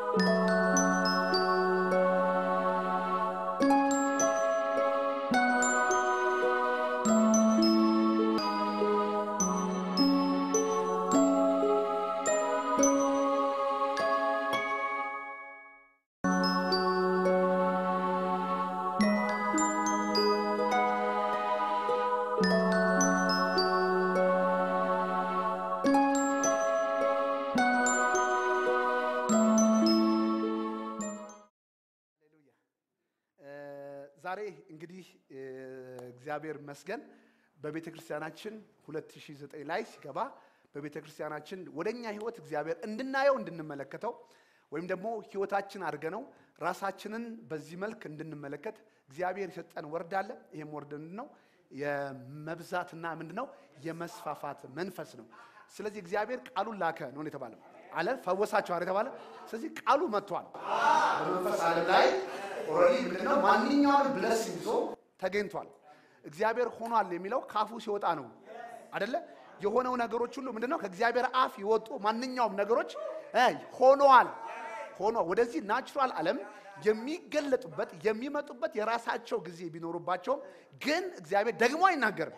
ዛሬ እንግዲህ እግዚአብሔር ይመስገን በቤተ ክርስቲያናችን 2009 ላይ ሲገባ በቤተ ክርስቲያናችን ወደኛ ህይወት እግዚአብሔር እንድናየው እንድንመለከተው ወይም ደግሞ ህይወታችን አድርገነው ራሳችንን በዚህ መልክ እንድንመለከት እግዚአብሔር የሰጠን ወርድ አለ። ይህም ወርድ ምንድን ነው? የመብዛትና ምንድን ነው? የመስፋፋት መንፈስ ነው። ስለዚህ እግዚአብሔር ቃሉን ላከ ነው የተባለ አለ ፈወሳቸው አለ የተባለ። ስለዚህ ቃሉ መጥቷል በመንፈስ ዓለም ላይ ኦልሬዲ ምንድነው ማንኛውንም ብለስ ይዞ ተገኝቷል። እግዚአብሔር ሆኗል የሚለው ካፉ ሲወጣ ነው አደለ? የሆነው ነገሮች ሁሉ ምንድነው ከእግዚአብሔር አፍ የወጡ ማንኛውም ነገሮች ሆነዋል። ሆኖ ወደዚህ ናቹራል ዓለም የሚገለጡበት የሚመጡበት የራሳቸው ጊዜ ቢኖሩባቸውም ግን እግዚአብሔር ደግሞ አይናገርም።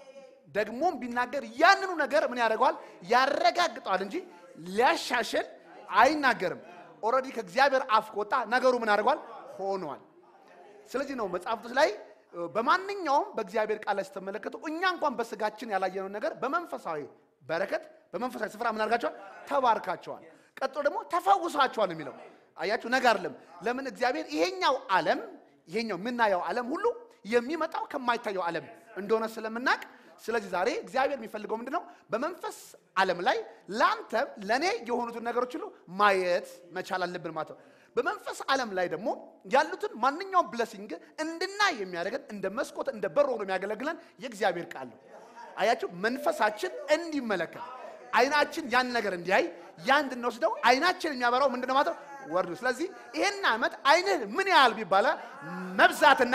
ደግሞም ቢናገር ያንኑ ነገር ምን ያደርገዋል? ያረጋግጠዋል እንጂ ሊያሻሽል አይናገርም። ኦልሬዲ ከእግዚአብሔር አፍ ከወጣ ነገሩ ምን ያደርገዋል? ሆኗል። ስለዚህ ነው መጽሐፍ ቅዱስ ላይ በማንኛውም በእግዚአብሔር ቃል ላይ ስትመለከቱ እኛ እንኳን በስጋችን ያላየነውን ነገር በመንፈሳዊ በረከት በመንፈሳዊ ስፍራ ምን አድርጋቸዋል? ተባርካቸዋል። ቀጥሎ ደግሞ ተፈውሳቸዋል የሚለው አያችሁ፣ ነገ አይደለም። ለምን እግዚአብሔር ይሄኛው ዓለም ይሄኛው የምናየው ዓለም ሁሉ የሚመጣው ከማይታየው ዓለም እንደሆነ ስለምናቅ ስለዚህ ዛሬ እግዚአብሔር የሚፈልገው ምንድን ነው? በመንፈስ ዓለም ላይ ለአንተ ለእኔ የሆኑትን ነገሮች ሁሉ ማየት መቻል አለብን ማለት ነው። በመንፈስ ዓለም ላይ ደግሞ ያሉትን ማንኛውም ብለሲንግ እንድናይ የሚያደርገን እንደ መስኮት እንደ በር ሆኖ የሚያገለግለን የእግዚአብሔር ቃል ነው። አያችሁ መንፈሳችን እንዲመለከት አይናችን ያን ነገር እንዲያይ ያ እንድንወስደው አይናችን የሚያበራው ምንድነው ማለት ነው ወርዱ። ስለዚህ ይሄን ዓመት አይንህ ምን ያህል ቢባለ መብዛትና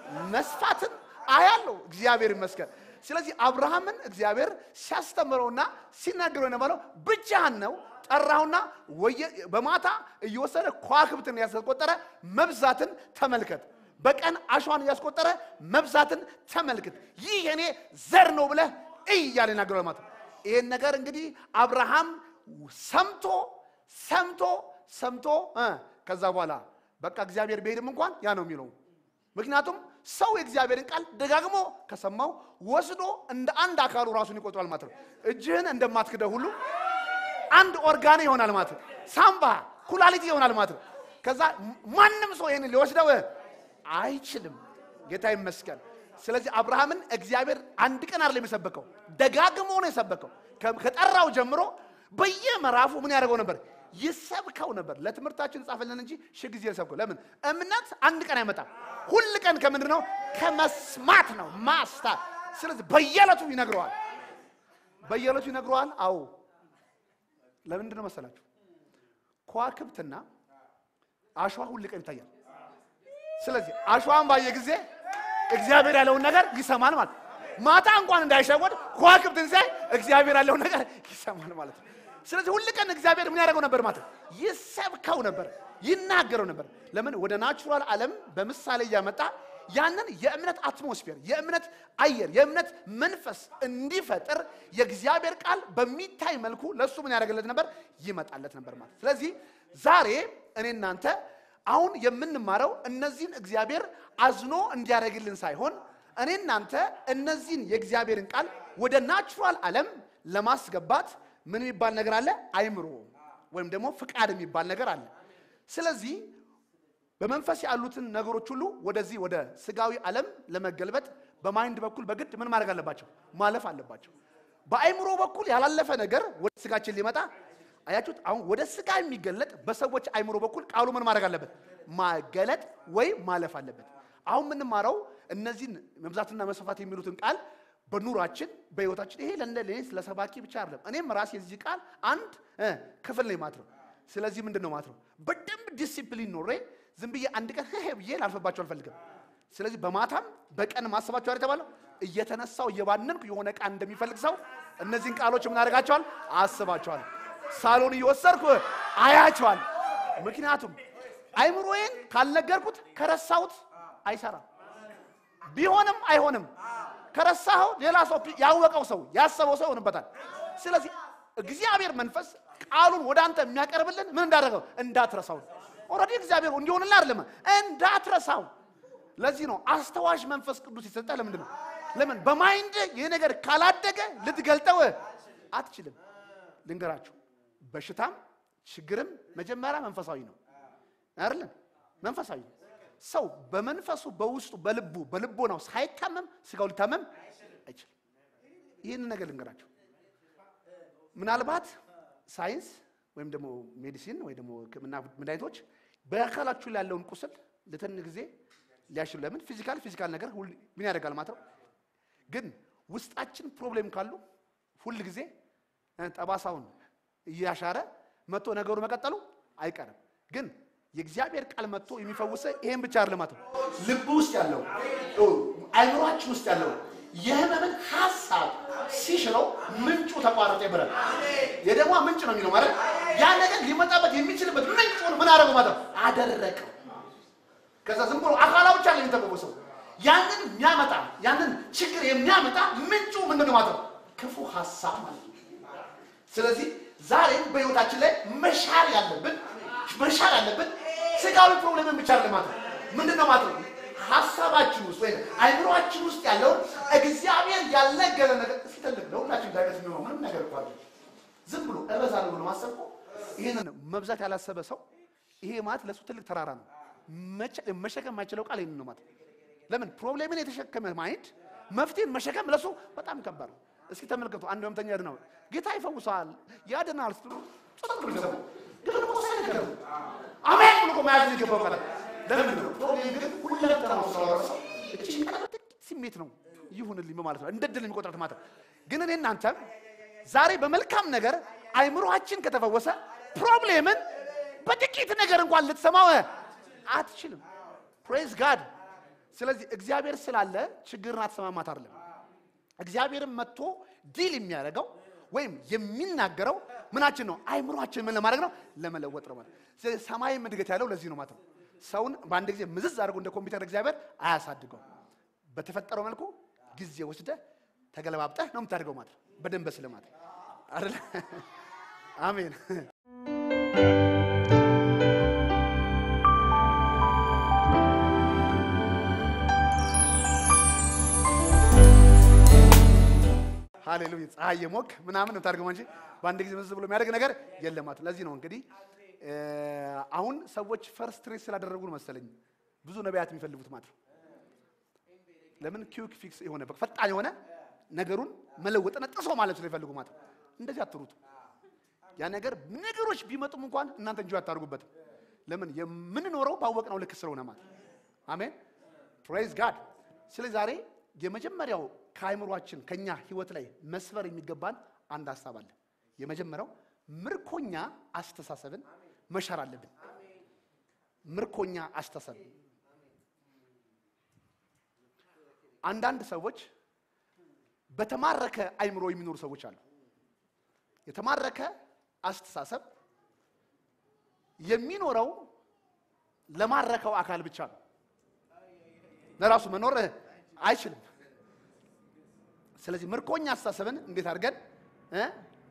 መስፋትን አያለው እግዚአብሔር ይመስገን። ስለዚህ አብርሃምን እግዚአብሔር ሲያስተምረውና ሲናገረው የነበረው ብቻህን ነው ጠራውና በማታ እየወሰደ ከዋክብትን ያስቆጠረ መብዛትን ተመልከት። በቀን አሸዋን እያስቆጠረ መብዛትን ተመልክት። ይህ የኔ ዘር ነው ብለህ እይ እያለ ይናገረው ማለት ነው። ይህን ነገር እንግዲህ አብርሃም ሰምቶ ሰምቶ ሰምቶ ከዛ በኋላ በቃ እግዚአብሔር ቢሄድም እንኳን ያ ነው የሚለው። ምክንያቱም ሰው የእግዚአብሔርን ቃል ደጋግሞ ከሰማው ወስዶ እንደ አንድ አካሉ ራሱን ይቆጥራል ማለት ነው። እጅህን እንደማትክደው ሁሉ አንድ ኦርጋን ይሆናል ማለት ነው። ሳምባ ኩላሊት ይሆናል ማለት ነው። ከዛ ማንም ሰው ይህንን ሊወስደው አይችልም። ጌታ ይመስገን። ስለዚህ አብርሃምን እግዚአብሔር አንድ ቀን አይደለም የሰበከው፣ ደጋግሞ ነው የሰበከው። ከጠራው ጀምሮ በየምዕራፉ ምን ያደርገው ነበር? ይሰብከው ነበር። ለትምህርታችን ጻፈልን እንጂ ሺህ ጊዜ ሰብከው። ለምን? እምነት አንድ ቀን አይመጣም። ሁል ቀን ከምንድን ነው? ከመስማት ነው ማስታ። ስለዚህ በየዕለቱ ይነግረዋል፣ በየዕለቱ ይነግረዋል። አዎ ለምንድን ነው መሰላችሁ? ከዋክብትና አሸዋ ሁል ቀን ይታያል። ስለዚህ አሸዋን ባየ ጊዜ እግዚአብሔር ያለውን ነገር ይሰማል ማለት ማታ እንኳን እንዳይሸወድ ከዋክብትን ሲያይ እግዚአብሔር ያለውን ነገር ይሰማል ማለት ነው። ስለዚህ ሁል ቀን እግዚአብሔር ምን ያደርገው ነበር ማለት ይሰብከው ነበር፣ ይናገረው ነበር። ለምን ወደ ናቹራል ዓለም በምሳሌ እያመጣ ያንን የእምነት አትሞስፌር የእምነት አየር የእምነት መንፈስ እንዲፈጥር የእግዚአብሔር ቃል በሚታይ መልኩ ለእሱ ምን ያደርግለት ነበር? ይመጣለት ነበር ማለት። ስለዚህ ዛሬ እኔ እናንተ አሁን የምንማረው እነዚህን እግዚአብሔር አዝኖ እንዲያደርግልን ሳይሆን እኔ እናንተ እነዚህን የእግዚአብሔርን ቃል ወደ ናቹራል ዓለም ለማስገባት ምን የሚባል ነገር አለ? አይምሮ ወይም ደግሞ ፍቃድ የሚባል ነገር አለ። ስለዚህ በመንፈስ ያሉትን ነገሮች ሁሉ ወደዚህ ወደ ስጋዊ ዓለም ለመገልበጥ በማይንድ በኩል በግድ ምን ማድረግ አለባቸው? ማለፍ አለባቸው። በአይምሮ በኩል ያላለፈ ነገር ወደ ስጋችን ሊመጣ አያችሁት? አሁን ወደ ስጋ የሚገለጥ በሰዎች አይምሮ በኩል ቃሉ ምን ማድረግ አለበት? ማገለጥ ወይ ማለፍ አለበት። አሁን የምንማረው እነዚህን መብዛትና መስፋፋት የሚሉትን ቃል በኑራችን በህይወታችን ይሄ ለእንደ ለኔ ለሰባኪ ብቻ አይደለም። እኔም ራሴ የዚህ ቃል አንድ ክፍል ነኝ ማለት ነው። ስለዚህ ምንድን ነው ማለት ነው በደንብ ዲሲፕሊን ኖሬ ዝም ብዬ አንድ ቀን ሄ ብዬ ላልፈባቸው አልፈልግም። ስለዚህ በማታም በቀን ማሰባቸው የተባለው እየተነሳው እየባነንኩ የሆነ ቃል እንደሚፈልግ ሰው እነዚህን ቃሎች ምን አደርጋቸዋል? አስባቸዋል። ሳሎን እየወሰድኩ አያቸዋል። ምክንያቱም አይምሮዬን ካልነገርኩት ከረሳሁት አይሰራም። ቢሆንም አይሆንም። ከረሳኸው ሌላ ሰው ያወቀው ሰው ያሰበው ሰው ይሆንበታል። ስለዚህ እግዚአብሔር መንፈስ ቃሉን ወደ አንተ የሚያቀርብልን ምን እንዳደረገው እንዳትረሳው። ኦልሬዲ እግዚአብሔር እንዲሆንልህ አይደለም እንዳትረሳው። ለዚህ ነው አስተዋሽ መንፈስ ቅዱስ የሰጠ። ለምንድን ነው? ለምን በማይንድ ይህ ነገር ካላደገ ልትገልጠው አትችልም። ልንገራችሁ፣ በሽታም ችግርም መጀመሪያ መንፈሳዊ ነው አይደለም? መንፈሳዊ ነው። ሰው በመንፈሱ በውስጡ በልቡ በልቦናው ሳይታመም ስጋው ሊታመም አይችልም። ይህን ነገር ልንገራችሁ። ምናልባት ሳይንስ ወይም ደግሞ ሜዲሲን ወይ ደግሞ ሕክምና መድኃኒቶች በአካላችሁ ላይ ያለውን ቁስል ለትን ጊዜ ሊያሽሉ ለምን ፊዚካል ፊዚካል ነገር ሁል ምን ያደርጋል ማለት ነው። ግን ውስጣችን ፕሮብሌም ካሉ ሁል ጊዜ ጠባሳውን እያሻረ መጥቶ ነገሩ መቀጠሉ አይቀርም። ግን የእግዚአብሔር ቃል መጥቶ የሚፈውሰ ይሄን ብቻ አይደለም ማለት ነው። ልብ ውስጥ ያለው አይምሯችን ውስጥ ያለው የህመምን ሀሳብ ሲሽረው ምንጩ ተቋረጠ ይበላል። የደሟ ምንጭ ነው የሚለው ማለት ያ ነገር ሊመጣበት የሚችልበት ምንጩን ምን አደረገው ማለት ነው አደረቀው። ከዛ ዝም ብሎ አካላ ብቻ ነው የሚተፈወሰው። ያንን የሚያመጣ ያንን ችግር የሚያመጣ ምንጩ ምንድን ነው ማለት ነው ክፉ ሀሳብ ማለት ነው። ስለዚህ ዛሬም በህይወታችን ላይ መሻር ያለብን መሻር ያለብን ስጋዊ ፕሮብሌምን ብቻ አይደለም ማለት ነው። ምንድን ነው ማለት ነው ሀሳባችን ውስጥ ወይም አይምሮአችን ውስጥ ያለውን እግዚአብሔር ያልነገረ ነገር እስኪ ትልቅ ለሁላችን ዳገት የሚሆነው ምንም ነገር እኮ አይደለም። ዝም ብሎ እበዛለሁ ብሎ ማሰብ እኮ ይህንን መብዛት ያላሰበ ሰው ይሄ ማለት ለእሱ ትልቅ ተራራ ነው። መሸከም የማይችለው ቃል ይህንን ነው ማለት ነው። ለምን ፕሮብሌምን የተሸከመ ማይንድ መፍትሄን መሸከም ለሱ በጣም ከባድ ነው። እስኪ ተመልከቱ። አንድ ህመምተኛ ያድነው ጌታ ይፈውሳል ያድናል ስትሉ ጸጥ ብሎ ይሰሙ ግን ደግሞ ሳይነገረው አሜን ብሎ እኮ መያዝ የሚገባው ቃል ለምን ነው ፕሮብሌም ግን ሁለንተናው ስለወረሰው እቺ ጥቂት ስሜት ነው ይሁንልኝ በማለት ነው እንደ ድል የሚቆጥራት ማለት ነው። ግን እኔ እናንተ ዛሬ በመልካም ነገር አይምሮአችን ከተፈወሰ ፕሮብሌምን በጥቂት ነገር እንኳን ልትሰማው አትችልም። ፕሬዝ ጋድ። ስለዚህ እግዚአብሔር ስላለ ችግርን አትሰማማት አይደለም። እግዚአብሔርን መጥቶ ዲል የሚያደርገው ወይም የሚናገረው ምናችን ነው? አይምሮአችን ምን ለማድረግ ነው? ለመለወጥ ነው ማለት። ስለዚህ ሰማይም እድገት ያለው ለዚህ ነው ማለት ነው። ሰውን በአንድ ጊዜ ምዝዝ አድርጎ እንደ ኮምፒውተር እግዚአብሔር አያሳድገው። በተፈጠረው መልኩ ጊዜ ወስደህ ተገለባብጠህ ነው የምታደርገው ማለት ነው። በደንብ ስለ ማለት አይደለ? አሜን። ሃሌሉያ ፀሐይ የሞቅ ምናምን ነው ታደርገው እንጂ በአንድ ጊዜ መዝ ብሎ የሚያደርግ ነገር የለም ማለት። ለዚህ ነው እንግዲህ አሁን ሰዎች ፈርስት ሬስ ስላደረጉ ነው መሰለኝ ብዙ ነቢያት የሚፈልጉት ማለት ነው። ለምን ኪውክ ፊክስ የሆነ በቃ ፈጣን የሆነ ነገሩን መለወጥና ጥሶ ማለት ስለሚፈልጉ ማለት ነው። እንደዚህ አትሩት። ያ ነገር ነገሮች ቢመጡም እንኳን እናንተ እንጂ አታርጉበትም። ለምን የምንኖረው ባወቅነው ልክ ስለሆነ ማለት አሜን። ፕሬዝ ጋድ። ስለዚህ ዛሬ የመጀመሪያው ከአይምሯችን ከኛ ህይወት ላይ መስበር የሚገባን አንድ ሀሳብ አለ። የመጀመሪያው ምርኮኛ አስተሳሰብን መሻር አለብን። ምርኮኛ አስተሳሰብ አንዳንድ ሰዎች በተማረከ አይምሮ የሚኖሩ ሰዎች አሉ። የተማረከ አስተሳሰብ የሚኖረው ለማረከው አካል ብቻ ነው። ለራሱ መኖር አይችልም። ስለዚህ ምርኮኛ አስተሳሰብን እንዴት አድርገን እ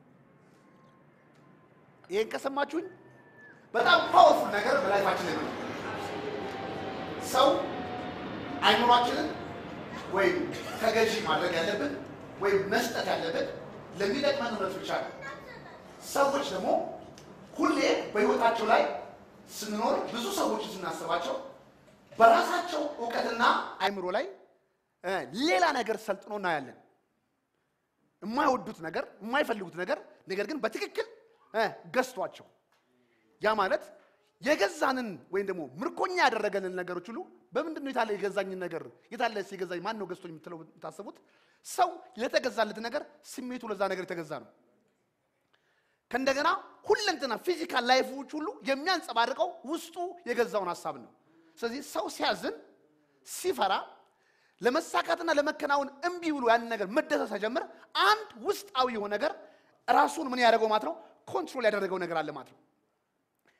ይሄን ከሰማችሁኝ በጣም ፓወርፉል ነገር በላይፋችን ላይ ነው። ሰው አይምሯችንን ወይም ተገዢ ማድረግ ያለብን ወይም መስጠት ያለብን ለሚጠቅመን እውነት ብቻ ነው። ሰዎች ደግሞ ሁሌ በህይወታቸው ላይ ስንኖር ብዙ ሰዎችን ስናስባቸው በራሳቸው እውቀትና አይምሮ ላይ ሌላ ነገር ሰልጥኖ እናያለን። የማይወዱት ነገር፣ የማይፈልጉት ነገር ነገር ግን በትክክል ገዝቷቸው ያ ማለት የገዛንን ወይም ደግሞ ምርኮኛ ያደረገንን ነገሮች ሁሉ በምንድን ነው የታለ የገዛኝን ነገር የታለ የገዛኝ ማን ነው ገዝቶኝ የምትለው የምታስቡት ሰው ለተገዛለት ነገር ስሜቱ ለዛ ነገር የተገዛ ነው። ከእንደገና ሁለንትና ፊዚካል ላይፎች ሁሉ የሚያንጸባርቀው ውስጡ የገዛውን ሀሳብ ነው። ስለዚህ ሰው ሲያዝን፣ ሲፈራ፣ ለመሳካትና ለመከናወን እምቢ ብሎ ያንን ነገር መደሰት ሲጀምር አንድ ውስጣዊ የሆነ ነገር ራሱን ምን ያደረገው ማለት ነው ኮንትሮል ያደረገው ነገር አለ ማለት ነው።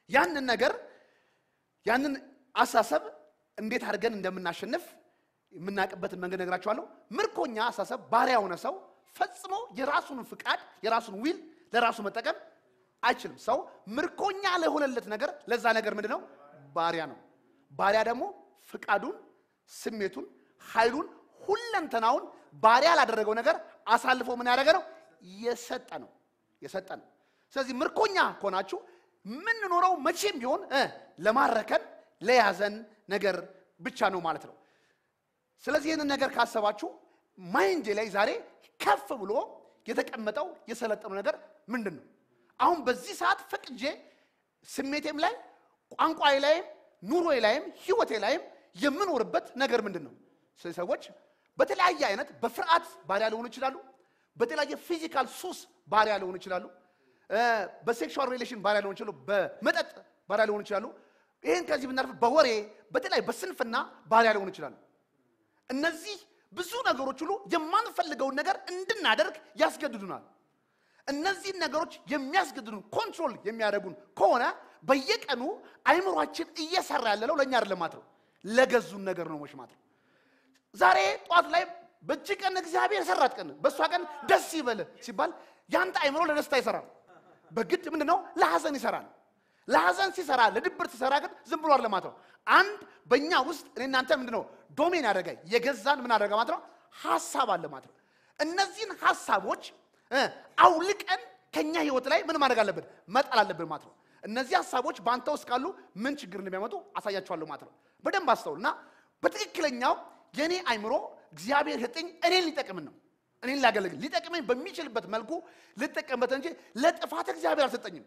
ያንን ነገር ያንን አሳሰብ እንዴት አድርገን እንደምናሸንፍ የምናውቅበትን መንገድ ነግራችኋለሁ። ምርኮኛ አሳሰብ ባሪያ የሆነ ሰው ፈጽሞ የራሱን ፍቃድ የራሱን ዊል ለራሱ መጠቀም አይችልም። ሰው ምርኮኛ ለሆነለት ነገር ለዛ ነገር ምንድን ነው? ባሪያ ነው። ባሪያ ደግሞ ፍቃዱን፣ ስሜቱን፣ ኃይሉን፣ ሁለንተናውን ባሪያ ላደረገው ነገር አሳልፎ ምን ያደረገ ነው? የሰጠ ነው የሰጠ ነው። ስለዚህ ምርኮኛ ከሆናችሁ የምንኖረው መቼም ቢሆን እ ለማረከን ለያዘን ነገር ብቻ ነው ማለት ነው። ስለዚህ ይህንን ነገር ካሰባችሁ ማይንዴ ላይ ዛሬ ከፍ ብሎ የተቀመጠው የሰለጠነው ነገር ምንድን ነው? አሁን በዚህ ሰዓት ፈቅጄ ስሜቴም ላይ ቋንቋዬ ላይም ኑሮዬ ላይም ህይወቴ ላይም የምኖርበት ነገር ምንድን ነው? ስለዚህ ሰዎች በተለያየ አይነት በፍርሃት ባሪያ ሊሆኑ ይችላሉ። በተለያየ ፊዚካል ሱስ ባሪያ ሊሆኑ ይችላሉ። በሴክሹዋል ሪሌሽን ባሪያ ሊሆኑ ይችላሉ። በመጠጥ ባሪያ ሊሆኑ ይችላሉ። ይህን ከዚህ ብናልፍ በወሬ በተለያየ በስንፍና ባሪያ ሊሆኑ ይችላሉ። እነዚህ ብዙ ነገሮች ሁሉ የማንፈልገውን ነገር እንድናደርግ ያስገድዱናል። እነዚህን ነገሮች የሚያስገድዱን ኮንትሮል የሚያደርጉን ከሆነ በየቀኑ አይምሯችን እየሰራ ያለለው ለእኛ አይደለም ማለት ነው፣ ለገዙን ነገር ነው ሞሽ ማለት ነው። ዛሬ ጠዋት ላይ በእጅ ቀን እግዚአብሔር ሰራት ቀን በእሷ ቀን ደስ ይበል ሲባል ያንተ አይምሮ ለደስታ ይሰራል። በግድ ምንድን ነው ለሐዘን ይሰራል። ለሐዘን ሲሰራ ለድብርት ሲሰራ ግን ዝም ብሎ አይደለም ማለት ነው። አንድ በእኛ ውስጥ እኔ እናንተ ምንድን ነው ዶሜን ያደረገ የገዛን ምን አደረገ ማለት ነው ሀሳብ አለ ማለት ነው። እነዚህን ሀሳቦች አውልቀን ከኛ ህይወት ላይ ምን ማድረግ አለብን መጣል አለብን ማለት ነው። እነዚህ ሀሳቦች በአንተ ውስጥ ካሉ ምን ችግር እንደሚያመጡ አሳያችኋለሁ ማለት ነው። በደንብ አስተውል እና በትክክለኛው የእኔ አይምሮ እግዚአብሔር ሰጠኝ እኔን ሊጠቅምን ነው እኔን ሊያገለግል ሊጠቅመኝ በሚችልበት መልኩ ልጠቀምበት እንጂ ለጥፋት እግዚአብሔር አልሰጠኝም።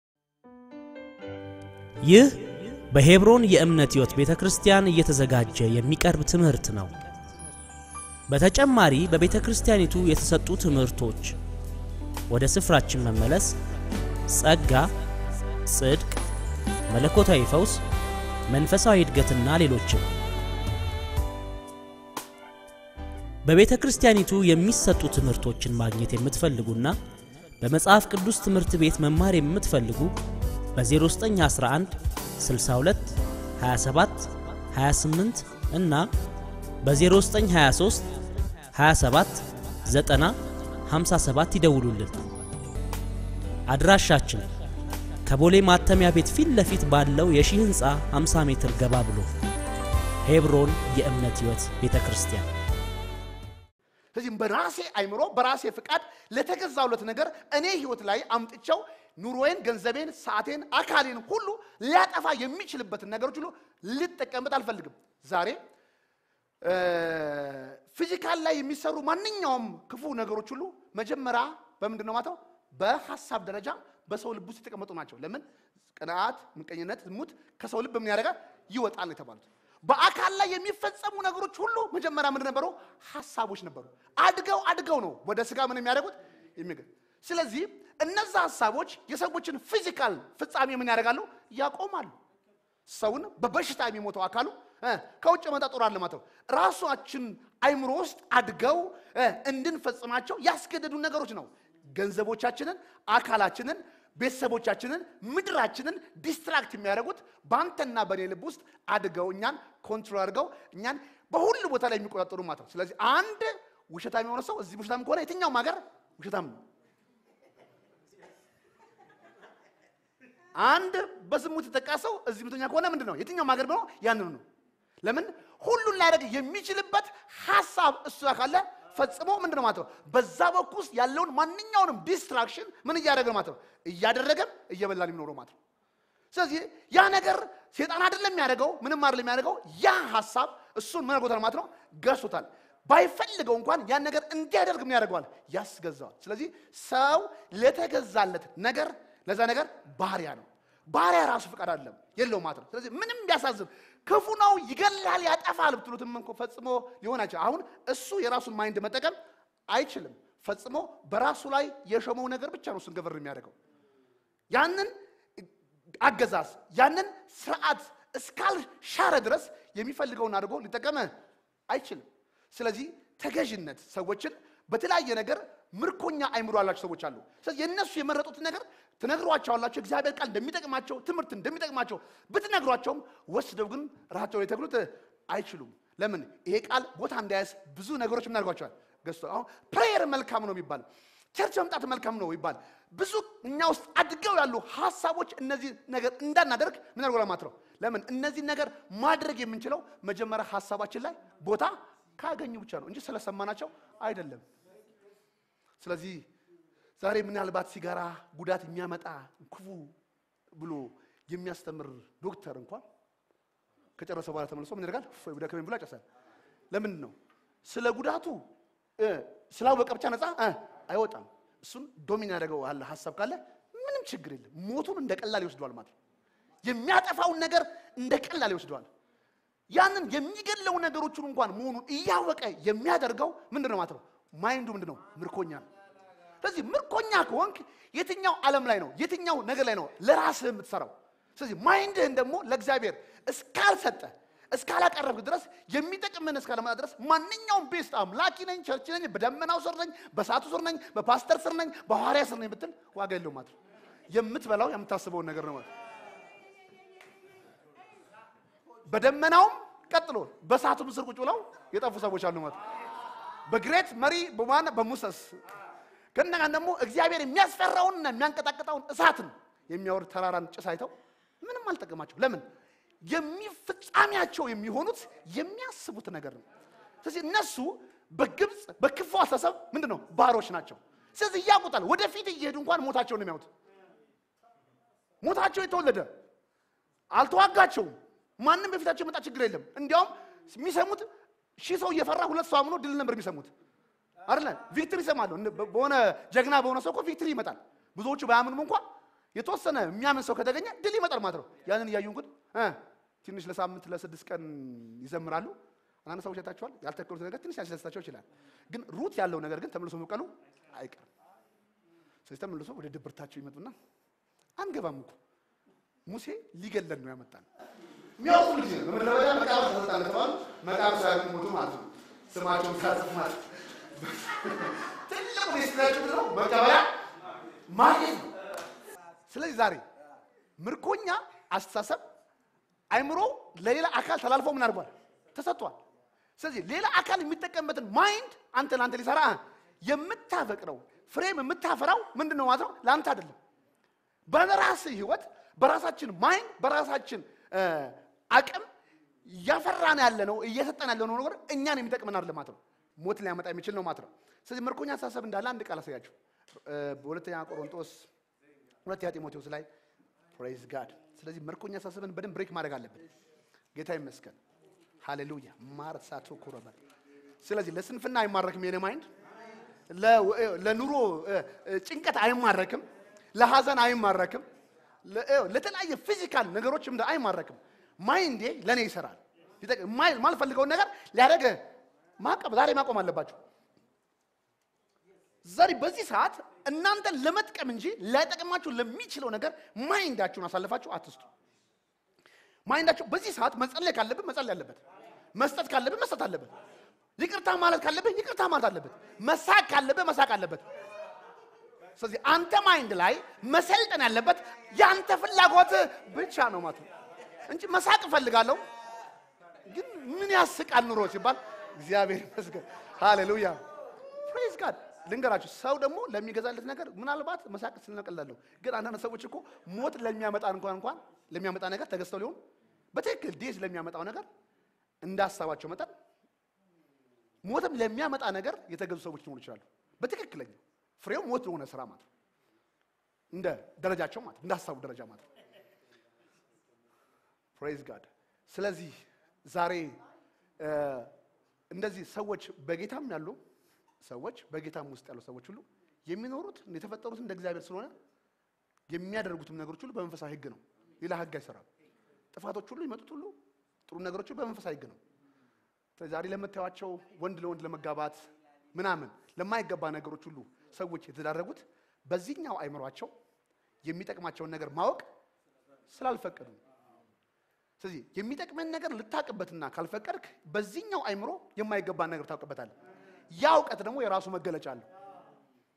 ይህ በሄብሮን የእምነት ሕይወት ቤተ ክርስቲያን እየተዘጋጀ የሚቀርብ ትምህርት ነው። በተጨማሪ በቤተ ክርስቲያኒቱ የተሰጡ ትምህርቶች፣ ወደ ስፍራችን መመለስ፣ ጸጋ፣ ጽድቅ፣ መለኮታዊ ፈውስ፣ መንፈሳዊ እድገትና ሌሎችም በቤተ ክርስቲያኒቱ የሚሰጡ ትምህርቶችን ማግኘት የምትፈልጉና በመጽሐፍ ቅዱስ ትምህርት ቤት መማር የምትፈልጉ በ0911 62 27 28 እና በ0923 27 90 57 ይደውሉልን። አድራሻችን ከቦሌ ማተሚያ ቤት ፊት ለፊት ባለው የሺህ ሕንፃ 50 ሜትር ገባ ብሎ ሄብሮን የእምነት ሕይወት ቤተ ክርስቲያን ስለዚህም በራሴ አይምሮ በራሴ ፍቃድ ለተገዛውለት ነገር እኔ ህይወት ላይ አምጥቸው ኑሮዬን፣ ገንዘቤን፣ ሰዓቴን፣ አካሌን ሁሉ ሊያጠፋ የሚችልበትን ነገሮች ሁሉ ልጠቀምበት አልፈልግም። ዛሬ ፊዚካል ላይ የሚሰሩ ማንኛውም ክፉ ነገሮች ሁሉ መጀመሪያ በምንድን ነው ማተው በሀሳብ ደረጃ በሰው ልብ ውስጥ የተቀመጡ ናቸው። ለምን ቅንዓት፣ ምቀኝነት፣ ዝሙት ከሰው ልብ ምን ያደርጋል ይወጣል የተባሉት በአካል ላይ የሚፈጸሙ ነገሮች ሁሉ መጀመሪያ ምንድን ነበሩ? ሀሳቦች ነበሩ። አድገው አድገው ነው ወደ ስጋ ምን የሚያደርጉት የሚገ ስለዚህ እነዛ ሀሳቦች የሰዎችን ፊዚካል ፍጻሜ ምን ያደርጋሉ? ያቆማሉ። ሰውን በበሽታ የሚሞተው አካሉ ከውጭ መጣ ጦር አለ ማለት ነው። ራሳችን አይምሮ ውስጥ አድገው እንድንፈጽማቸው ያስገደዱ ነገሮች ነው። ገንዘቦቻችንን፣ አካላችንን ቤተሰቦቻችንን ምድራችንን ዲስትራክት የሚያደርጉት በአንተና በእኔ ልብ ውስጥ አድገው እኛን ኮንትሮል አድርገው እኛን በሁሉ ቦታ ላይ የሚቆጣጠሩ ማለት ነው። ስለዚህ አንድ ውሸታም የሆነ ሰው እዚህ ውሸታም ከሆነ የትኛውም ሀገር ውሸታም ነው። አንድ በዝሙት የተጠቃ ሰው እዚህ ምተኛ ከሆነ ምንድን ነው? የትኛውም ሀገር ቢሆን ያንኑ ነው። ለምን ሁሉን ሊያደርግ የሚችልበት ሀሳብ እሱ ካለ ፈጽሞ ምንድን ነው ማለት ነው። በዛ በኩል ውስጥ ያለውን ማንኛውንም ዲስትራክሽን ምን እያደረገ ነው ማለት ነው። እያደረገም እየበላን የሚኖረው ማለት ነው። ስለዚህ ያ ነገር ሴጣን አይደለም የሚያደርገው፣ ምንም አይደለም የሚያደርገው። ያ ሀሳብ እሱን ምን አድርጎታል ማለት ነው፣ ገዝቶታል። ባይፈልገው እንኳን ያን ነገር እንዲያደርግ ምን ያደርገዋል? ያስገዛዋል። ስለዚህ ሰው ለተገዛለት ነገር ለዛ ነገር ባሪያ ነው። ባሪያ ራሱ ፍቃድ አይደለም የለው ማለት ነው። ስለዚህ ምንም ቢያሳዝን ክፉ ነው ይገላል፣ ያጠፋል ብትሉትም እንኳ ፈጽሞ ሊሆን አይችልም። አሁን እሱ የራሱን ማይንድ መጠቀም አይችልም። ፈጽሞ በራሱ ላይ የሾመው ነገር ብቻ ነው እሱን ገበር የሚያደርገው። ያንን አገዛዝ ያንን ስርዓት እስካልሻረ ድረስ የሚፈልገውን አድርጎ ሊጠቀም አይችልም። ስለዚህ ተገዥነት ሰዎችን በተለያየ ነገር ምርኮኛ አይምሮ ያላቸው ሰዎች አሉ። ስለዚህ የእነሱ የመረጡት ነገር ትነግሯቸዋላቸው እግዚአብሔር ቃል እንደሚጠቅማቸው ትምህርት እንደሚጠቅማቸው ብትነግሯቸውም ወስደው ግን ራሳቸው ላይ ተክሉት አይችሉም። ለምን? ይሄ ቃል ቦታ እንዳያዝ ብዙ ነገሮች ምን አድርጓቸዋል ገዝቶ አሁን ፕሬየር መልካም ነው የሚባል ቸርች መምጣት መልካም ነው ይባል ብዙ እኛ ውስጥ አድገው ያሉ ሀሳቦች እነዚህ ነገር እንዳናደርግ ምን አድርጎ ለማለት ነው። ለምን እነዚህ ነገር ማድረግ የምንችለው መጀመሪያ ሀሳባችን ላይ ቦታ ካገኙ ብቻ ነው እንጂ ስለሰማናቸው አይደለም። ስለዚህ ዛሬ ምናልባት ሲጋራ ጉዳት የሚያመጣ ክፉ ብሎ የሚያስተምር ዶክተር እንኳን ከጨረሰ በኋላ ተመልሶ ምን ያደርጋል? እፎይ ብደከመኝ ብሎ ያጨሳል። ለምንድን ነው? ስለ ጉዳቱ እ ስላወቀ ብቻ ነፃ እ አይወጣም። እሱን ዶሚን ያደረገው አለ ሀሳብ ካለ ምንም ችግር የለም። ሞቱን እንደ ቀላል ይወስደዋል ማለት ነው። የሚያጠፋውን ነገር እንደ ቀላል ይወስደዋል። ያንን የሚገድለው ነገሮችን እንኳን መሆኑን እያወቀ የሚያደርገው ምንድን ነው ማለት ነው? ማይንዱ ምንድን ነው? ምርኮኛ ነው። ስለዚህ ምርኮኛ ከሆንክ የትኛው ዓለም ላይ ነው የትኛው ነገር ላይ ነው ለራስህ የምትሰራው? ስለዚህ ማይንድህን ደግሞ ለእግዚአብሔር እስካልሰጠ እስካላቀረብክ ድረስ የሚጠቅምን እስካለመጣ ድረስ ማንኛውም ቤስት አምላኪ ነኝ፣ ቸርች ነኝ፣ በደመናው ስር ነኝ፣ በሳቱ ስር ነኝ፣ በፓስተር ስር ነኝ፣ በሐዋርያ ስር ነኝ ብትል ዋጋ የለውም ማለት ነው። የምትበላው የምታስበውን ነገር ነው ማለት ነው። በደመናውም ቀጥሎ በሳቱም ስር ቁጭ ብለው የጠፉ ሰዎች አሉ ማለት ነው። በግሬት መሪ በማን በሙሰስ ከእንደገና ደግሞ እግዚአብሔር የሚያስፈራውንና የሚያንቀጣቅጣውን እሳትን የሚያወርድ ተራራን ጭስ አይተው ምንም አልጠቀማቸው። ለምን? የሚፍጻሜያቸው የሚሆኑት የሚያስቡት ነገር ነው። ስለዚህ እነሱ በግብፅ በክፉ አስተሳሰብ ምንድን ነው ባሮች ናቸው። ስለዚህ እያቁጣል ወደፊት እየሄዱ እንኳን ሞታቸውን ነው የሚያዩት። ሞታቸው የተወለደ አልተዋጋቸውም። ማንም በፊታቸው የመጣ ችግር የለም። እንዲያውም የሚሰሙት ሺህ ሰው እየፈራ ሁለት ሰው አምኖ ድል ነበር የሚሰሙት አይደለ? ቪክትሪ ይሰማሉ። በሆነ ጀግና በሆነ ሰው እኮ ቪክትሪ ይመጣል። ብዙዎቹ ባያምኑም እንኳን የተወሰነ የሚያምን ሰው ከተገኘ ድል ይመጣል ማለት ነው። ያንን እያዩ እንግዲህ እ ትንሽ ለሳምንት ለስድስት ቀን ይዘምራሉ። አንዳንድ ሰዎች አይታችኋል። ያልተከሉት ነገር ትንሽ ያስደስታቸው ይችላል። ግን ሩት ያለው ነገር ግን ተመልሶ መብቀሉ አይቀርም። ስለዚህ ተመልሶ ወደ ድብርታቸው ይመጡና አንገባም እኮ ሙሴ ሊገለን ነው ያመጣን የሚያውቁ ጊዜ ነው። በምድረ በዳ መቃብር ተሰጣለ ተባሉ። መቃብር ሳያውቁ ሞቱ ማለት ነው። ስማቸውን ሳጽፍ ማለት ትልቁ ዴስቲናቸው ምንድን ነው? መቀበያ ማግኘት ነው። ስለዚህ ዛሬ ምርኮኛ አስተሳሰብ አይምሮ ለሌላ አካል ተላልፎ ምን አድርጓል? ተሰጥቷል። ስለዚህ ሌላ አካል የሚጠቀምበትን ማይንድ አንተ ለአንተ ሊሰራ የምታፈቅረው ፍሬም የምታፈራው ምንድን ነው ማለት ነው? ለአንተ አይደለም። በራስህ ህይወት በራሳችን ማይንድ በራሳችን አቅም እያፈራን ያለ ነው እየሰጠን ያለ ነው ነገር እኛን የሚጠቅመን አይደለም ማለት ነው። ሞት ሊያመጣ የሚችል ነው ማለት ነው። ስለዚህ ምርኮኛ አስተሳሰብ እንዳለ አንድ ቃል አሳያችሁ። በሁለተኛ ቆሮንቶስ ሁለተኛ ጢሞቴዎስ ላይ ፕሬዝ ጋድ። ስለዚህ ምርኮኛ አስተሳሰብን በደንብ ብሬክ ማድረግ አለብን። ጌታ ይመስገን። ሃሌሉያ ማርሳቶ ኮረበር። ስለዚህ ለስንፍና አይማረክም የኔ ማይንድ፣ ለኑሮ ጭንቀት አይማረክም፣ ለሐዘን አይማረክም፣ ለተለያየ ፊዚካል ነገሮች አይማረክም። ማይንዴ ለእኔ ይሰራል። ማልፈልገውን ነገር ሊያደርግ ማቀብ ዛሬ ማቆም አለባቸው። ዛሬ በዚህ ሰዓት እናንተን ለመጥቀም እንጂ ላይጠቅማችሁ ለሚችለው ነገር ማይንዳችሁን አሳልፋችሁ አትስጡ። ማይንዳችሁ በዚህ ሰዓት መጸለይ ካለብን መጸለይ አለበት። መስጠት ካለብን መስጠት አለበት። ይቅርታ ማለት ካለብህ ይቅርታ ማለት አለበት። መሳቅ ካለብህ መሳቅ አለበት። ስለዚህ አንተ ማይንድ ላይ መሰልጠን ያለበት የአንተ ፍላጎት ብቻ ነው ማለት ነው እንጂ መሳቅ እፈልጋለሁ ግን ምን ያስቃል ኑሮ ሲባል እግዚአብሔር ይመስገን ሃሌሉያ ፕሬዝ ጋድ ልንገራችሁ ሰው ደግሞ ለሚገዛለት ነገር ምናልባት መሳቅ ስለቀላለሁ ግን አንዳንድ ሰዎች እኮ ሞት ለሚያመጣ እንኳን እንኳን ለሚያመጣ ነገር ተገዝተው ሊሆን በትክክል ዴዝ ለሚያመጣው ነገር እንዳሳባቸው መጠን ሞትም ለሚያመጣ ነገር የተገዙ ሰዎች ሊሆኑ ይችላሉ በትክክለኛው ፍሬው ሞት ለሆነ ስራ ማለት ነው እንደ ደረጃቸው ማለት እንደ ሀሳቡ ደረጃ ማለት ነው ፕሬዝ ጋድ ስለዚህ ዛሬ እንደዚህ ሰዎች በጌታም ያሉ ሰዎች በጌታም ውስጥ ያሉ ሰዎች ሁሉ የሚኖሩት የተፈጠሩት እንደ እግዚአብሔር ስለሆነ የሚያደርጉትም ነገሮች ሁሉ በመንፈሳዊ ሕግ ነው። ሌላ ሕግ አይሰራም። ጥፋቶች ሁሉ ይመጡት ሁሉ ጥሩ ነገሮች ሁሉ በመንፈሳዊ ሕግ ነው። ዛሬ ለምታዩቸው ወንድ ለወንድ ለመጋባት ምናምን ለማይገባ ነገሮች ሁሉ ሰዎች የተዳረጉት በዚህኛው አይምሯቸው የሚጠቅማቸውን ነገር ማወቅ ስላልፈቀዱ ነው። ስለዚህ የሚጠቅመን ነገር ልታቅበትና ካልፈቀድክ በዚህኛው አይምሮ የማይገባን ነገር ታውቅበታለህ። ያ እውቀት ደግሞ የራሱ መገለጫ አለው።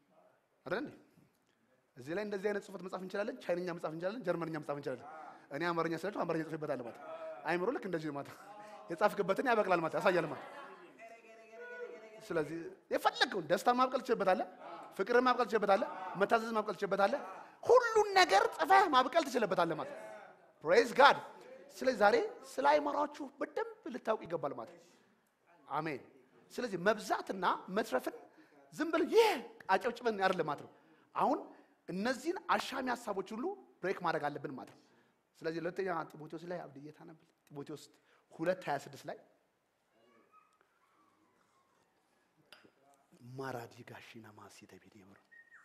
አይደል እንዴ? እዚህ ላይ እንደዚህ አይነት ጽሁፈት መጻፍ እንችላለን። ቻይንኛ መጻፍ እንችላለን። ጀርመንኛ መጻፍ እንችላለን። እኔ አማርኛ ስላችሁ አማርኛ ጽፌበታለሁ ማለት ነው። አይምሮ ልክ እንደዚህ ነው ማለት ነው። የጻፍክበትን ያበቅላል ማለት ያሳያል ማለት ነው። ስለዚህ የፈለገውን ደስታን ማብቀል ትችልበታለህ፣ ፍቅርን ማብቀል ትችልበታለህ፣ መታዘዝ ማብቀል ትችልበታለህ። ሁሉን ነገር ጽፈህ ማብቀል ትችልበታለህ ማለት ነው። ፕሬዝ ጋድ። ስለዚህ ዛሬ ስለ አይምሯችሁ በደንብ ልታውቅ ይገባል ማለት ነው። አሜን። ስለዚህ መብዛትና መትረፍን ዝም ብለን ይህ አጨብጭበን አይደለም ማለት ነው። አሁን እነዚህን አሻሚ ሀሳቦች ሁሉ ብሬክ ማድረግ አለብን ማለት ነው። ስለዚህ ሁለተኛ ጢሞቴዎስ ላይ አብድዬ ታነብል ጢሞቴዎስ ሁለት ሀያ ስድስት ላይ ማራዲ ጋሺና ማሲ ተቤድ ይምሩ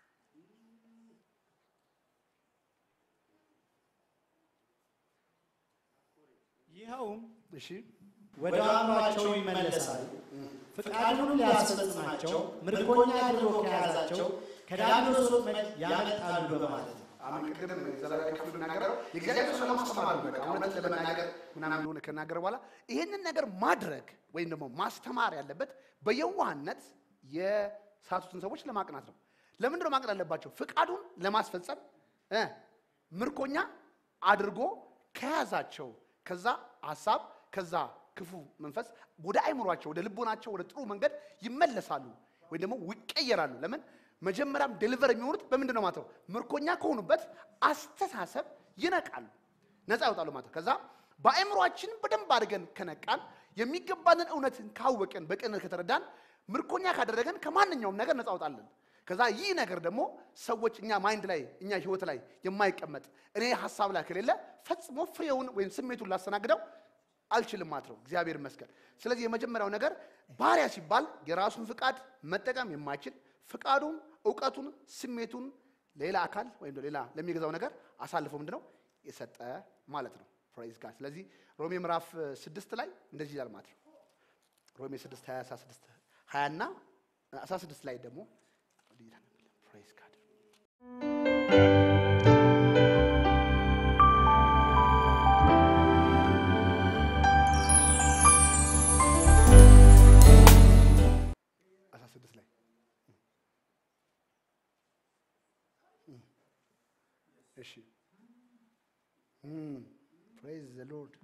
ይኸውም እሺ ወደ አእምሯቸው ይመለሳሉ፣ ፍቃዱን ሊያስፈጽማቸው ምርኮኛ አድርጎ ከያዛቸው ከዲያብሎስ ወጥመድ ያመልጣሉ በማለት ነው። አሁን ቅድም ዘላቂ ክፍል ብናገረው የእግዚአብሔር ሰው ለማስተማር ነው። በቃ እውነት ለመናገር ምናምን እንደሆነ ከናገረ በኋላ ይህንን ነገር ማድረግ ወይም ደግሞ ማስተማር ያለበት በየዋህነት የሳቱትን ሰዎች ለማቅናት ነው። ለምንድን ነው ማቅናት ያለባቸው? ፍቃዱን ለማስፈጸም እ ምርኮኛ አድርጎ ከያዛቸው ከዛ ሀሳብ ከዛ ክፉ መንፈስ ወደ አይምሯቸው ወደ ልቦናቸው ወደ ጥሩ መንገድ ይመለሳሉ ወይም ደግሞ ይቀየራሉ። ለምን መጀመሪያም ዴሊቨር የሚሆኑት በምንድን ነው ማለት ነው? ምርኮኛ ከሆኑበት አስተሳሰብ ይነቃሉ፣ ነፃ ይወጣሉ ማለት ነው። ከዛ በአእምሯችን በደንብ አድርገን ከነቃን የሚገባንን እውነትን ካወቅን በቅንነት ከተረዳን ምርኮኛ ካደረገን ከማንኛውም ነገር ነፃ ወጣለን። ከዛ ይህ ነገር ደግሞ ሰዎች እኛ ማይንድ ላይ እኛ ህይወት ላይ የማይቀመጥ እኔ ሀሳብ ላይ ከሌለ ፈጽሞ ፍሬውን ወይም ስሜቱን ላስተናግደው አልችልም ማለት ነው። እግዚአብሔር ይመስገን። ስለዚህ የመጀመሪያው ነገር ባሪያ ሲባል የራሱን ፍቃድ መጠቀም የማይችል ፍቃዱን፣ እውቀቱን፣ ስሜቱን ሌላ አካል ወይም ሌላ ለሚገዛው ነገር አሳልፎ ምንድነው የሰጠ ማለት ነው። ፕራይዝ ጋድ። ስለዚህ ሮሜ ምዕራፍ ስድስት ላይ እንደዚህ ይላል ማለት ነው። ሮሜ ስድስት ሀያ አስራ ስድስት ሀያ እና አስራ ስድስት ላይ ደግሞ ፕራይዝ ጋድ አስራ ስድስት ላይ እሺ ፕሬዝ ዘ ሎርድ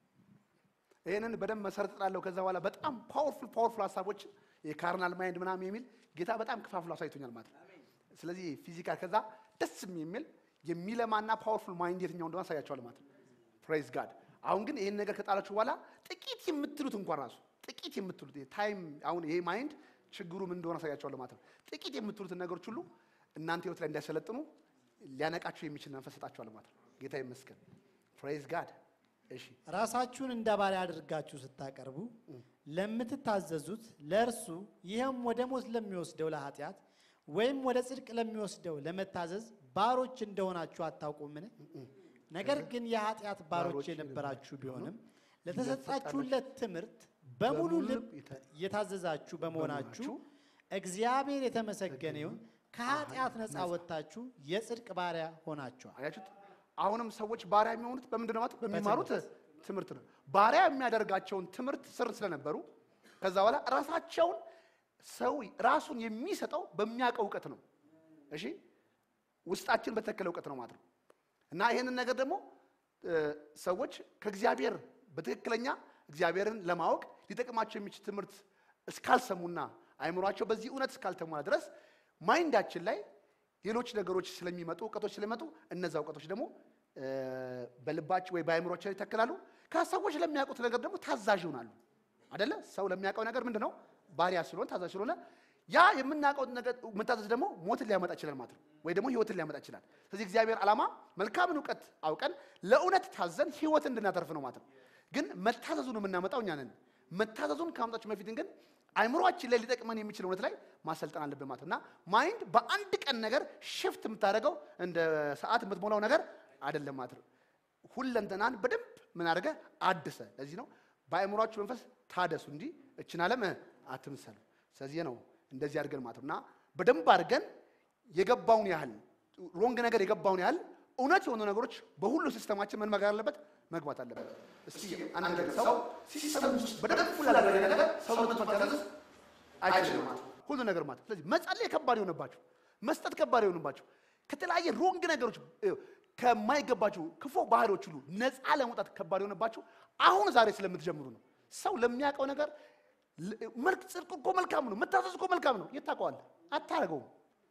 ይህንን በደንብ መሰረት ጥላለሁ። ከዛ በኋላ በጣም ፓወርፉል ፓወርፉል ሀሳቦችን የካርናል ማይንድ ምናምን የሚል ጌታ በጣም ከፋፍሎ አሳይቶኛል ማለት ነው። ስለዚህ ፊዚካል ከዛ ደስ የሚል የሚለማና ፓወርፉል ማይንድ የትኛው እንደሆነ አሳያቸዋለሁ ማለት ነው። ፕሬዝ ጋድ። አሁን ግን ይህን ነገር ከጣላችሁ በኋላ ጥቂት የምትሉት እንኳን ራሱ ጥቂት የምትሉት ታይም አሁን ይሄ ማይንድ ችግሩ ምን እንደሆነ አሳያቸዋለሁ ማለት ነው። ጥቂት የምትሉትን ነገሮች ሁሉ እናንተ ህይወት ላይ እንዲያሰለጥኑ ሊያነቃችሁ የሚችል መንፈስ ሰጣችኋለሁ ማለት ነው። ጌታ ይመስገን። ፕሬዝ ጋድ። እሺ ራሳችሁን እንደ ባሪያ አድርጋችሁ ስታቀርቡ ለምትታዘዙት ለእርሱ ይህም ወደ ሞት ለሚወስደው ለኃጢአት ወይም ወደ ጽድቅ ለሚወስደው ለመታዘዝ ባሮች እንደሆናችሁ አታውቁምን? ነገር ግን የኃጢአት ባሮች ባሮች የነበራችሁ ቢሆንም ለተሰጣችሁለት ትምህርት በሙሉ ልብ የታዘዛችሁ በመሆናችሁ እግዚአብሔር የተመሰገነ ይሁን። ከኃጢአት ነፃ ወጥታችሁ የጽድቅ ባሪያ ሆናችኋል። አያችሁት? አሁንም ሰዎች ባሪያ የሚሆኑት በምንድን ነው ማለት በሚማሩት ትምህርት ነው። ባሪያ የሚያደርጋቸውን ትምህርት ስር ስለነበሩ ከዛ በኋላ ራሳቸውን ሰው ራሱን የሚሰጠው በሚያውቀው እውቀት ነው። እሺ ውስጣችን በተከለ እውቀት ነው ማለት ነው። እና ይህንን ነገር ደግሞ እ፣ ሰዎች ከእግዚአብሔር በትክክለኛ እግዚአብሔርን ለማወቅ ሊጠቅማቸው የሚችል ትምህርት እስካልሰሙና አይምሯቸው በዚህ እውነት እስካልተሟላ ድረስ ማይንዳችን ላይ ሌሎች ነገሮች ስለሚመጡ እውቀቶች ስለሚመጡ እነዛ እውቀቶች ደግሞ እ፣ በልባቸው ወይ በአይምሯቸው ላይ ይተክላሉ። ከሰዎች ለሚያውቁት ነገር ደግሞ ታዛዥ ይሆናሉ። አደለ? ሰው ለሚያውቀው ነገር ምንድን ነው? ባሪያ ስለሆነ ታዛዥ ስለሆነ ያ የምናውቀው ነገር መታዘዝ ደግሞ ሞትን ሊያመጣ ይችላል ማለት ነው፣ ወይ ደግሞ ህይወትን ሊያመጣ ይችላል። ስለዚህ እግዚአብሔር ዓላማ መልካምን እውቀት አውቀን ለእውነት ታዘን ህይወትን እንድናተርፍ ነው ማለት ነው። ግን መታዘዙን የምናመጣው እኛ ነን። መታዘዙን ከማምጣችን በፊት ግን አይምሯችን ላይ ሊጠቅመን የሚችል እውነት ላይ ማሰልጠን አለብን ማለት ነው። እና ማይንድ በአንድ ቀን ነገር ሽፍት የምታደርገው እንደ ሰዓት የምትሞላው ነገር አይደለም ማለት ነው። ሁለንተናን በደንብ ምን አድርገ አድሰ። ለዚህ ነው በአእምሯችሁ መንፈስ ታደሱ እንጂ እችን ዓለም አትምሰሉ። ስለዚህ ነው እንደዚህ አድርገን ማለት ነው እና በደንብ አድርገን የገባውን ያህል ሮንግ ነገር የገባውን ያህል እውነት የሆኑ ነገሮች በሁሉ ሲስተማችን ምን መጋር አለበት መግባት አለበት። እስኪ አንድ ነገር ሰው ሲስተም ውስጥ በደንብ ፉል ያደረገ ነገር ሰውነቱ መታዘዝ አይችልም ማለት ነው። ሁሉ ነገር ማለት ስለዚህ መጸለይ ከባድ የሆነባችሁ መስጠት ከባድ የሆኑባቸው ከተለያየ ሮንግ ነገሮች እ፣ ከማይገባቸው ክፉ ባህሪዎች ሁሉ ነፃ ለመውጣት ከባድ የሆነባቸው አሁን ዛሬ ስለምትጀምሩ ነው። ሰው ለሚያውቀው ነገር ል- መልክ ጽድቅ እኮ መልካም ነው፣ መታዘዝ እኮ መልካም ነው። የት ታውቀዋለህ? አታደርገውም።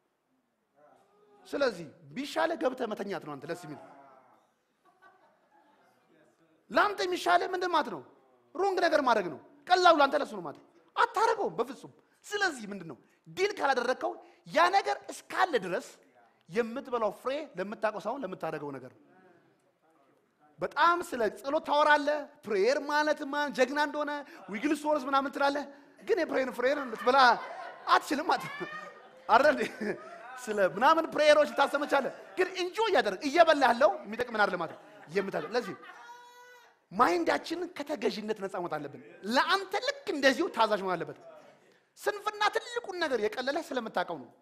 ስለዚህ ቢሻለ ገብተህ መተኛት ነው። አንተ ደስ የሚል ለአንተ የሚሻለ ምንድን ማለት ነው? ሮንግ ነገር ማድረግ ነው። ቀላሉ ለአንተ ለሱ ነው ማለት ነው። አታደርገውም በፍጹም። ስለዚህ ምንድን ነው ዲል ካላደረግከው ያ ነገር እስካለ ድረስ የምትበላው ፍሬ ለምታውቀው ሳይሆን ለምታደርገው ነገር ነው። በጣም ስለ ጸሎት ታወራለህ። ፕሬየር ማለት ማን ጀግና እንደሆነ ዊግል ሶርስ ምናምን ትላለህ። ግን የፕሬየር ፍሬየር ልትበላ አትችልም ማለት ነው አይደል? ስለ ምናምን ፕሬየሮች ልታሰመቻለህ። ግን እንጆ እያደረግ እየበላ ያለው የሚጠቅምን አይደለም ማለት ነው የምታደርግ ለዚህ ማይንዳችንን ከተገዥነት ነፃ መውጣት አለብን። ለአንተ ልክ እንደዚሁ ታዛዥ መሆን አለበት። ስንፍና ትልቁን ነገር የቀለለ ስለምታውቀው ነው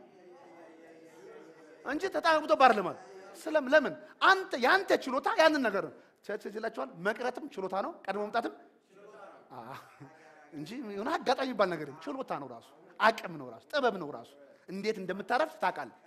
እንጂ ተጣብቶ ባር ለማለት ስለም ለምን አንተ ያንተ ችሎታ ያንን ነገር ነው ይላቸዋል። መቅረትም ችሎታ ነው፣ ቀድሞ መምጣትም አዎ፣ እንጂ የሆነ አጋጣሚ የሚባል ነገር የለም። ችሎታ ነው ራሱ፣ አቅም ነው ራሱ፣ ጥበብ ነው ራሱ። እንዴት እንደምታረፍ ታውቃለህ።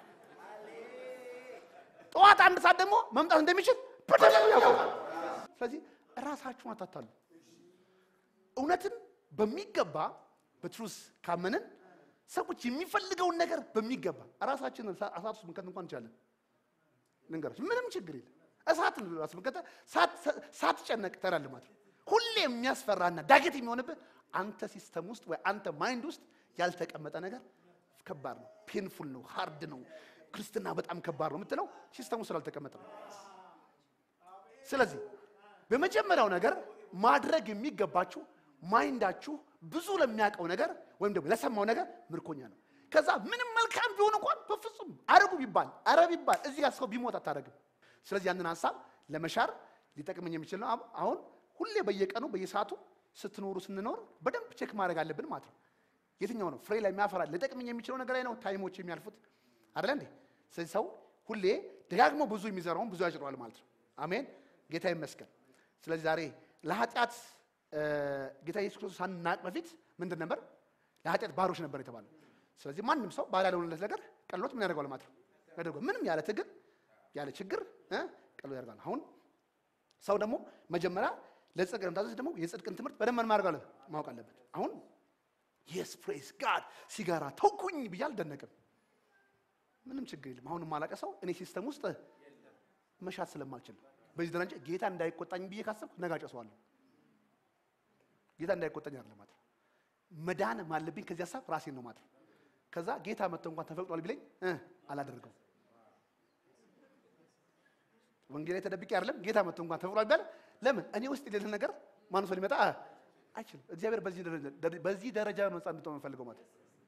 ጠዋት አንድ ሰዓት ደግሞ መምጣት እንደሚችል በደንብ ያውቃል። ስለዚህ ራሳችሁን አታታሉ። እውነትን በሚገባ በትሩስ ካመንን ሰዎች የሚፈልገውን ነገር በሚገባ ራሳችንን እሳት ውስጥ ምንከት እንኳን እንችላለን። ልንገራችሁ፣ ምንም ችግር የለም። እሳትን ራስ ምንከተ ሳትጨነቅ ትሄዳለህ ማለት ነው። ሁሌ የሚያስፈራና ዳገት የሚሆንብህ አንተ ሲስተም ውስጥ ወይ አንተ ማይንድ ውስጥ ያልተቀመጠ ነገር ከባድ ነው፣ ፔንፉል ነው፣ ሃርድ ነው፣ ክርስትና በጣም ከባድ ነው የምትለው ሲስተም ውስጥ ስላልተቀመጠ ነው። ስለዚህ በመጀመሪያው ነገር ማድረግ የሚገባችሁ ማይንዳችሁ ብዙ ለሚያውቀው ነገር ወይም ደግሞ ለሰማው ነገር ምርኮኛ ነው። ከዛ ምንም መልካም ቢሆን እንኳን በፍጹም አረጉ ቢባል አረ ቢባል እዚህ ጋር ሰው ቢሞት አታደርግም። ስለዚህ ያንን ሀሳብ ለመሻር ሊጠቅመኝ የሚችል ነው። አሁን ሁሌ በየቀኑ በየሰዓቱ ስትኖሩ ስንኖር በደንብ ቼክ ማድረግ አለብን ማለት ነው። የትኛው ነው ፍሬ ላይ የሚያፈራ ሊጠቅመኝ የሚችለው ነገር ላይ ነው ታይሞች የሚያልፉት አይደለ እንዴ? ስለዚህ ሰው ሁሌ ደጋግሞ ብዙ የሚዘራውን ብዙ ያጭረዋል ማለት ነው። አሜን፣ ጌታ ይመስገን። ስለዚህ ዛሬ ለኃጢአት ጌታ ኢየሱስ ክርስቶስ ሳናቅ በፊት ምንድን ነበር? ለኃጢአት ባሮች ነበር የተባለው። ስለዚህ ማንም ሰው ባሪያ ለሆነለት ነገር ቀሎት ምን ያደርገዋል ማለት ነው ያደርገዋል። ምንም ያለ ትግል ያለ ችግር እ ቀሎ ያደርጋል። አሁን ሰው ደግሞ መጀመሪያ ለጽድቅ ለመታዘዝ ደግሞ የጽድቅን ትምህርት በደንብ ማድረግ አለ ማወቅ አለበት። አሁን የስ ፕሬስ ጋድ ሲጋራ ተውኩኝ ብዬ አልደነቅም። ምንም ችግር የለም። አሁን የማላቀ ሰው እኔ ሲስተም ውስጥ መሻት ስለማልችል በዚህ ደረጃ ጌታ እንዳይቆጣኝ ብዬ ካሰብኩ ነጋጨ ሰዋለሁ። ጌታ እንዳይቆጣኝ አይደለም ማለት ነው። መዳን ማለብኝ ከዚህ ሀሳብ ራሴን ነው ማለት ነው። ከዛ ጌታ መጥቶ እንኳን ተፈቅዷል ቢለኝ እ አላደርገው ወንጌል ላይ ተደብቄ አይደለም። ጌታ መጥቶ እንኳን ተፈቅዷል ቢባል ለምን እኔ ውስጥ የሌለ ነገር ማንም ሰው ሊመጣ አይችልም። እግዚአብሔር በዚህ ደረጃ በዚህ ደረጃ ነው ነፃ እንድትሆን የምፈልገው ማለት ነው።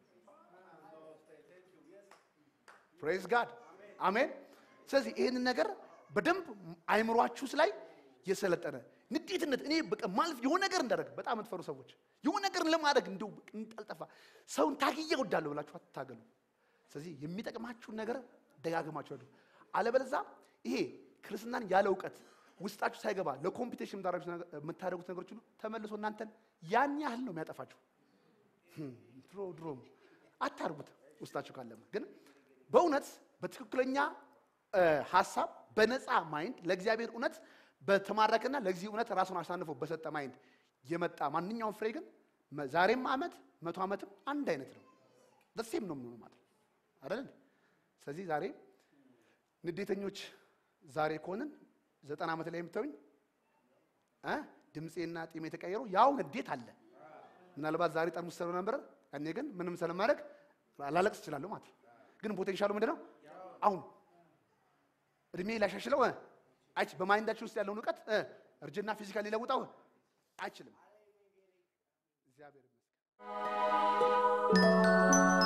ፕሬዝ ጋድ አሜን። ስለዚህ ይህንን ነገር በደንብ አይምሯችሁ ላይ የሰለጠነ ንዴትነት እኔ በቃ ማለፍ የሆነ ነገር እንዳደረግ በጣም የምትፈሩ ሰዎች የሆነ ነገር ለማድረግ እንደው እንጠልጠፋ ሰውን ታግዬ እወዳለሁ ብላችሁ አትታገሉ። ስለዚህ የሚጠቅማችሁን ነገር ደጋግማችሁ አድርጉ። አለበለዚያ ይሄ ክርስትናን ያለ እውቀት ውስጣችሁ ሳይገባ ለኮምፒቴሽን የምታደርጉት ነገሮች ሁሉ ተመልሶ እናንተን ያን ያህል ነው የሚያጠፋችሁ። ድሮ ድሮም አታርጉት ውስጣችሁ ካለመ ግን በእውነት በትክክለኛ ሀሳብ በነፃ ማይንድ ለእግዚአብሔር እውነት በተማረከና ለዚህ እውነት ራሱን አሳንፎ በሰጠ ማይንድ የመጣ ማንኛውም ፍሬ ግን ዛሬም ዓመት መቶ ዓመትም አንድ አይነት ነው። ደሴም ነው የሚሆነው ማለት ነው አይደል? ስለዚህ ዛሬ ንዴተኞች ዛሬ ከሆንን ዘጠና ዓመት ላይ የምታዩኝ እ ድምፄና ጢሜ የተቀየረው ያው ንዴት አለ። ምናልባት ዛሬ ጠርሙስ ስለ ነበር እኔ ግን ምንም ስለማድረግ ላለቅስ እችላለሁ ማለት ነው። ግን ፖቴንሻሉ ምንድን ነው? አሁን እድሜ ላሻሽለው አይች በማይንዳችን ውስጥ ያለውን እውቀት እርጅና ፊዚካል ሊለውጠው አይችልም። እግዚአብሔር ይመስገን።